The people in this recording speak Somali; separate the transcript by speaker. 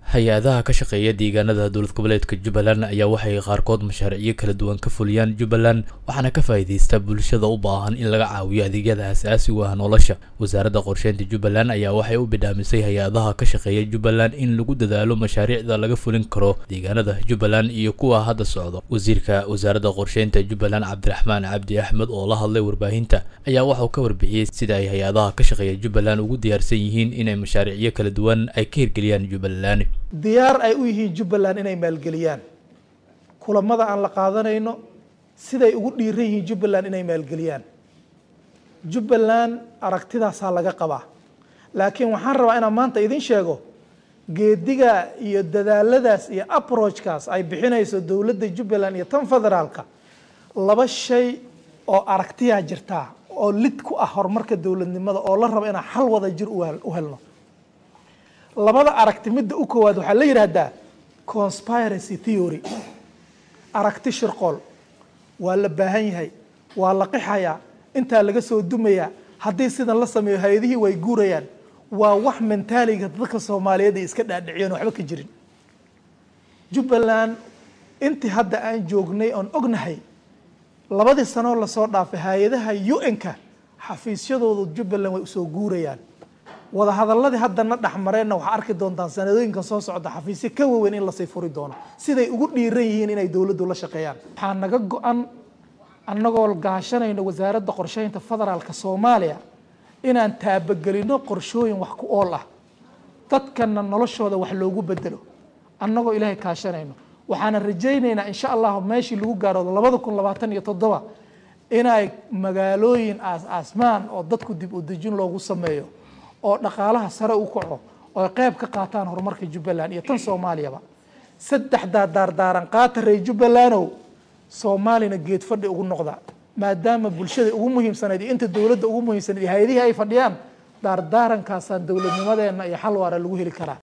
Speaker 1: hay-adaha ka shaqeeya deegaanada dowlad goboleedka jubbaland ayaa waxay qaarkood mashaariicyo kala duwan ka fuliyaan jubbaland waxaana ka faa'iideysta bulshada u baahan in laga caawiyo adeegyada aasaasigu ah nolosha wasaaradda qorsheynta jubbaland ayaa waxay u bidhaamisay hay-adaha ka shaqeeya jubbaland in lagu dadaalo mashaariicda laga fulin karo deegaanada jubbaland iyo kuwa hadda socdo wasiirka wasaaradda qorsheynta jubbaland cabdiraxmaan cabdi axmed oo la hadlay warbaahinta ayaa waxauu ka warbixiyey sida ay hay-adaha ka shaqeeya jubbaland ugu diyaarsan yihiin inay mashaariicyo kala duwan ay ka hirgeliyaan jubbaland
Speaker 2: diyaar ay u yihiin jubbaland inay maalgeliyaan kulamada aan la qaadanayno siday ugu dhiiran yihiin jubbaland inay maalgeliyaan jubbaland aragtidaasaa laga qabaa laakiin waxaan rabaa inaan maanta idin sheego geediga iyo dadaaladaas iyo approachkaas ay bixinayso dowladda jubbaland iyo tan federaalka laba shay oo aragtiyaa jirtaa oo lid ku ah horumarka dowladnimada oo la rabo inaan xal wada jir u helno labada aragti midda u koowaad waxaa la yidhaahdaa conspiracy theory aragti shirqool waa la baahan yahay waa la qixayaa intaa laga soo dumayaa haddii sidan la sameeyo hay-adihii way guurayaan waa wax mentaaliga dadka soomaaliyeed ay iska dhaadhiciyeen waxba ka jirin jubbaland intii hadda aan joognay oon ognahay labadii sanoo lasoo dhaafay hay-adaha u-n-ka xafiisyadooda jubbaland way usoo guurayaan wadahadaladii haddana dhexmareenna waxaa arki doontaan sanadooyinka soo socda xafiisyo ka waaweyn in lasii furi doono siday ugu dhiiran yihiin inay dowladdu la shaqeeyaan waxaa naga go-an annagoo gaashanayno wasaaradda qorsheynta federaalka soomaaliya inaan taabagelino qorshooyin wax ku ool ah dadkana noloshooda wax loogu bedelo annagoo ilaahay kaashanayno waxaana rajaynaynaa insha allahu meeshii lagu gaaro labada kun labaatan iyo toddoba inay magaalooyin aas-aasmaan oo dadku dib u dejin loogu sameeyo oo dhaqaalaha sare u kaco oo qeyb ka qaataan horumarka jubbaland iyo tan soomaaliyaba saddexdaa daardaaran qaata reer jubbalanow soomaalina geed fadhi ugu noqda maadaama bulshada ugu muhiimsanayd iyo inta dowladda ugu muhiimsanayd iyo hay-adihii ay fadhiyaan daardaarankaasaan dowladnimadeenna iyo xal waara lagu heli karaa